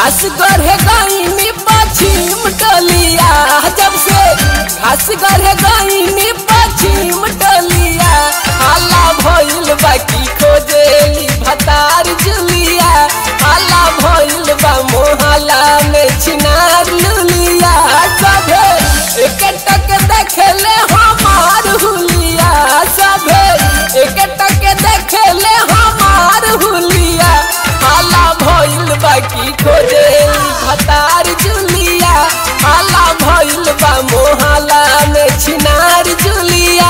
घास गढ़े गईनी पश्चिम टलिया जब से घास गढ़े गईनी पश्चिम टलिया हाला भइल बाकी खोजेली भतार जुलिया हाला भइल बा मोहला में छिनार लुलिया सभे एक टक देखले हमार हुलिया सभे एक टक देखले हमार हुलिया हाला भइल बाकी खोजेली भतार जुलिया हाला भइल बा मोहला में छिनार जुलिया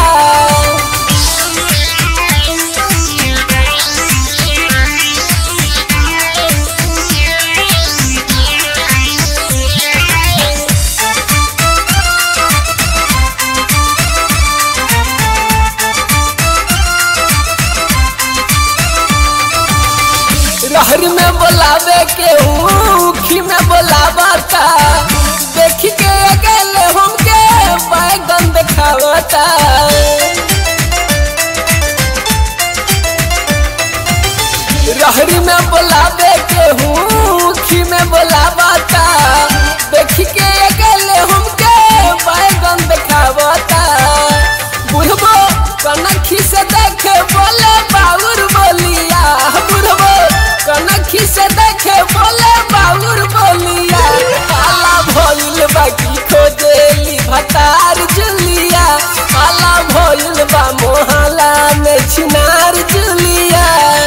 रहर में बोलावे के ऊखी में बोलावता देख के अकेले हमके बैगन देखावता रहरी में बोलावे के ऊखी में बोलावता देख के अकेले हमके बैगन देखावता बुढ़बो कनखी से देखे बोले बाउर बोलिया बुढ़बो कनखी से देखे बोले बाउर बोलिया काला भइल बाकी खोजेली भतार जुलिया काला भइल बा मोहला में छिनार जुलिया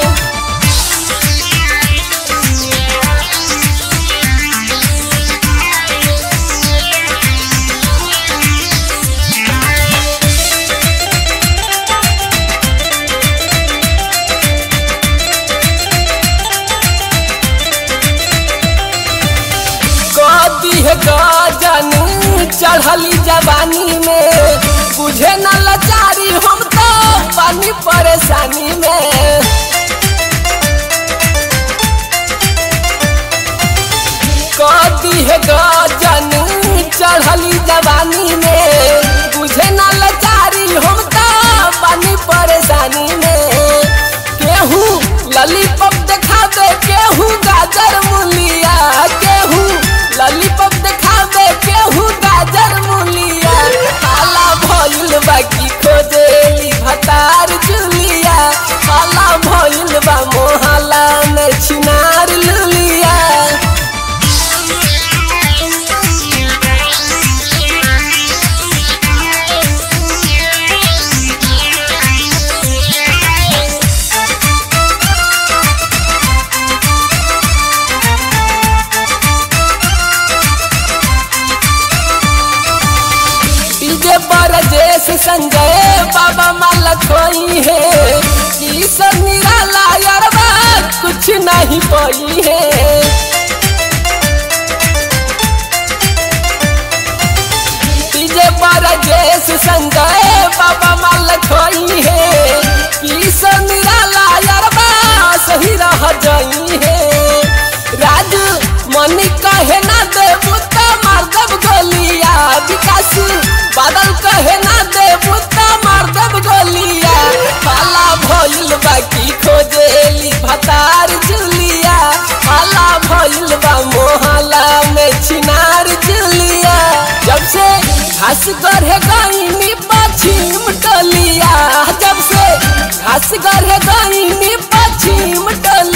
कदी है गजन चढ़ली जवानी में बुझे न लाचारी हम तो पानी परेशानी में कदी है गजन चढ़ली जवानी में बुझे न लाचारी हम तो पानी परेशानी में केहू ललीपॉप देखा दे केहू गाजर मुलिया केहू ललीपॉप देखा दे केहू गाजर मुलिया काला भइल बाकी खोजेली भतार जुलिया काला भइल बा मोहला में छिनार लुलिया डीजे बरजेश संजय बाबा माला खोई है की सब निराला यारबा कुछ नहीं पाई है डीजे बरजेश संजय बाबा माला खोई है की सब निराला यारबा सही रह जाई है राजू मनी कहे ना देबू त मार देब गोलिया विकास बादल कहे ना देबू त मार देब गोलिया काला भइल बाकी खोजेली भतार जुलिया काला भइल बा मोहला में छिनार जुलिया जब से घास गढ़े गईनी पश्चिम टलिया जब से घास गढ़े गईनी पश्चिम टलिया